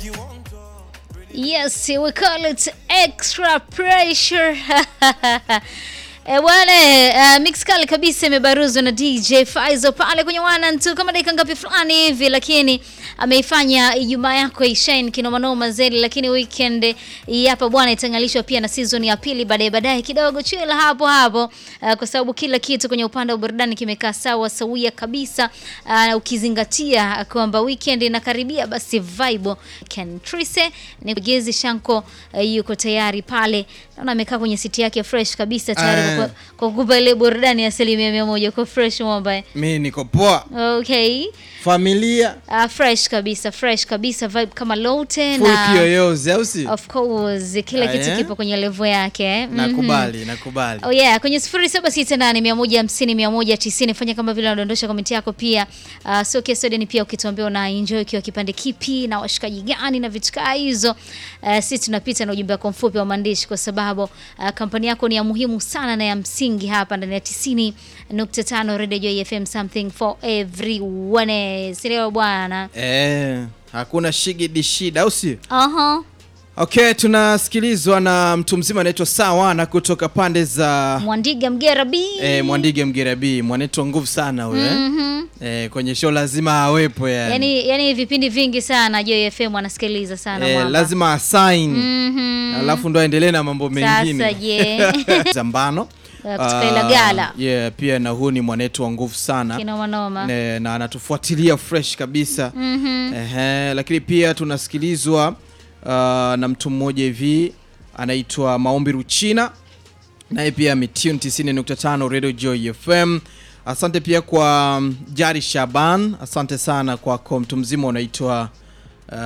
Yes, we call it extra pressure. E bwana, uh, mix kali kabisa imebaruzwa na DJ Faizo pale kwenye wana tu kama dakika ngapi fulani hivi, lakini ameifanya Ijumaa yako ishine kinoma noma zaidi, lakini weekend hii hapa bwana itangalishwa pia na season ya pili baadaye baadaye kidogo, chila hapo hapo uh, kwa sababu kila kitu kwenye upande wa burudani kimekaa sawa sawia kabisa uh, ukizingatia kwamba weekend inakaribia, basi vibe Ken Trise ni Gezi Shanko uh, yuko tayari pale, naona amekaa kwenye siti yake fresh kabisa tayari Eh. kwa- kwa kukupa ile burudani ya asilimia mia moja kwa fresh mwamba. mi niko poa Okay. familia Uh, fresh kabisa, fresh kabisa vibe kama lote full na kiyoyozi au si of course kila Ah, kitu yeah? kipo kwenye level yake. Mhm. nakubali nakubali Oh yeah, kwenye 0768150190 fanya kama vile unadondosha komenti yako pia. Uh, sio kesi ni pia ukituambia una enjoy kiwa kipande kipi na washikaji gani na vitu kaa hizo. Uh, sisi tunapita na ujumbe wako mfupi wa maandishi kwa sababu uh, kampani yako ni ya muhimu sana na ya msingi hapa ndani ya 90.5 Radio Joy FM something for everyone. Sio bwana. eh, hakuna shigidi shida au si Aha. okay tunasikilizwa na mtu mzima anaitwa sawana kutoka pande za Mwandiga Mgera B. eh, mwandige mgerabi mwanetu wa nguvu sana huyo eh? Mhm. eh, kwenye show lazima awepo yani, Yaani yaani vipindi vingi sana Joy FM wanasikiliza sana eh, mwamba. lazima asign Mhm. alafu ndo aendelee na mambo mengine Sasa je. zambano Ya, kutoka Ah, Ilagala. yeah, pia na huu ni mwanetu wa nguvu sana Kinoma noma. Ne- na anatufuatilia fresh kabisa Mhm. Ehe, lakini pia tunasikilizwa uh, na mtu mmoja hivi anaitwa Maombi Ruchina, naye pia ametune 90.5 Radio Joy FM. Asante pia kwa um, Jari Shaban, asante sana kwako. Mtu mzima unaitwa